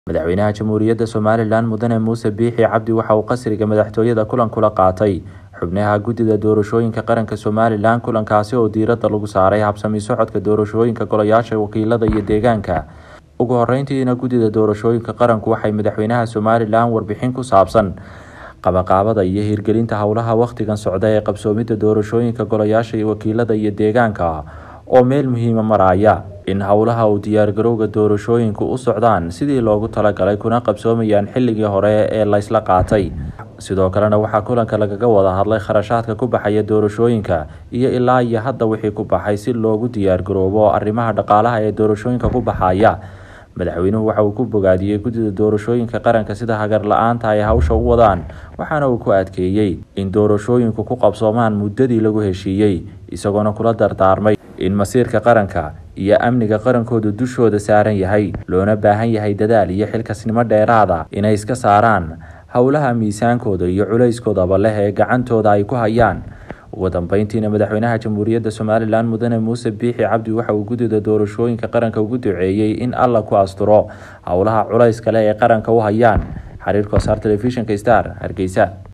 madaxweynaha jamhuuriyadda somalilan mudane muuse biixi cabdi waxa uu qasriga madaxtooyada kulan kula qaatay xubnaha guddida doorashooyinka qaranka somalilan kulankaasi oo diiradda lagu saaray habsami socodka doorashooyinka golayaasha wakiilada iyo deegaanka ugu horeyntiina guddida doorashooyinka qaranku waxay madaxweynaha somalilan warbixin ku saabsan qabaqaabada iyo hirgelinta howlaha wakhtigan socda ee qabsoomidda doorashooyinka golayaasha wakiilada iyo deegaanka oo meel muhiima maraya in howlaha uu diyaargarowga doorashooyinku u socdaan sidii loogu talagalay kuna qabsoomayaan xilligii hore ee laysla qaatay sidoo kalena waxaa kulanka lagaga wada hadlay kharashaadka ku baxaya doorashooyinka iyo ilaa iyo hadda wixii ku baxay si loogu diyaargaroobo arrimaha dhaqaalaha ee doorashooyinka ku baxaya madaxweynuhu waxa uu ku bogaadiyey guddida doorashooyinka qaranka sida hagar la-aanta ay hawsha u wadaan waxaana uu ku adkeeyey in doorashooyinku ku qabsoomaan muddadii lagu heshiiyey isagoona kula dardaarmay in masiirka qaranka iyo amniga qarankoodu dushooda saaran yahay loona baahan yahay dadaal iyo xilkasnimo dheeraada inay iska saaraan howlaha miisaankooda iyo culayskoodaba leh ee gacantooda ay ku hayaan ugu dambeyntiina madaxweynaha jamhuuriyadda somalilan mudane muuse biixi cabdi waxa uu guddida doorashooyinka qaranka ugu duceeyey in alla ku asturo howlaha culays kale ee qaranka u hayaan xiriirka wasaar telefishinka star hargeysa